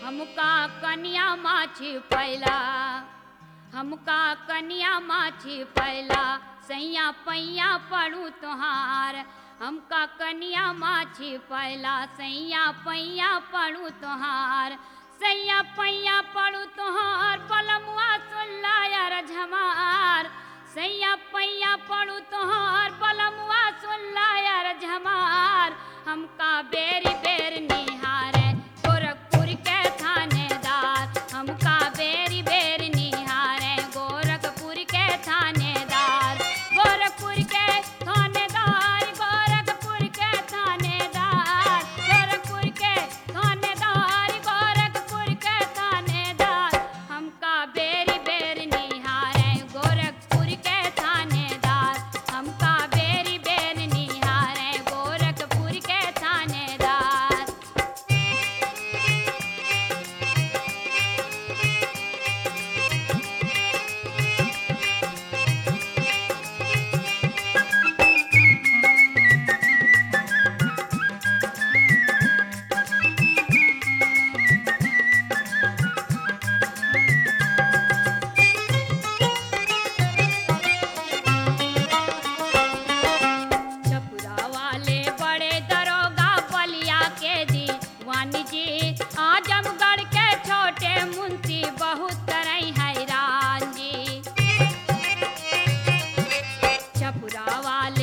हमका कनिया माछी पैला हमका कनिया माछी पैला सैया पैया पड़ू तुहार हमका कनिया माछी पैला सैया पैया पड़ू तुहार सैया पैया पड़ू तुहार पलमुआ सुनला यार झमार सैया पैया पड़ू तुहार पलमुआ सुनला यार झमार हमका बेरी बेर निहारे गोरखपुर के थानेदार हमका बेरी बेर निहारे गोरखपुर के थानेदार गोरखपुर के थानेदार गोरखपुर के थानेदार गोरखपुर के थानेदार गोरखपुर के थानेदार हमका बेरी बेर निहारे गोरखपुर के थानेदार हमका बेरी बेर निहारे गोरखपुर के थानेदार छपुरा वाले बड़े दरोगा बलिया के दीवानी जी आजमगढ़ के छोटे मुंशी बहुत तरह हैरान जी छपुरा वाले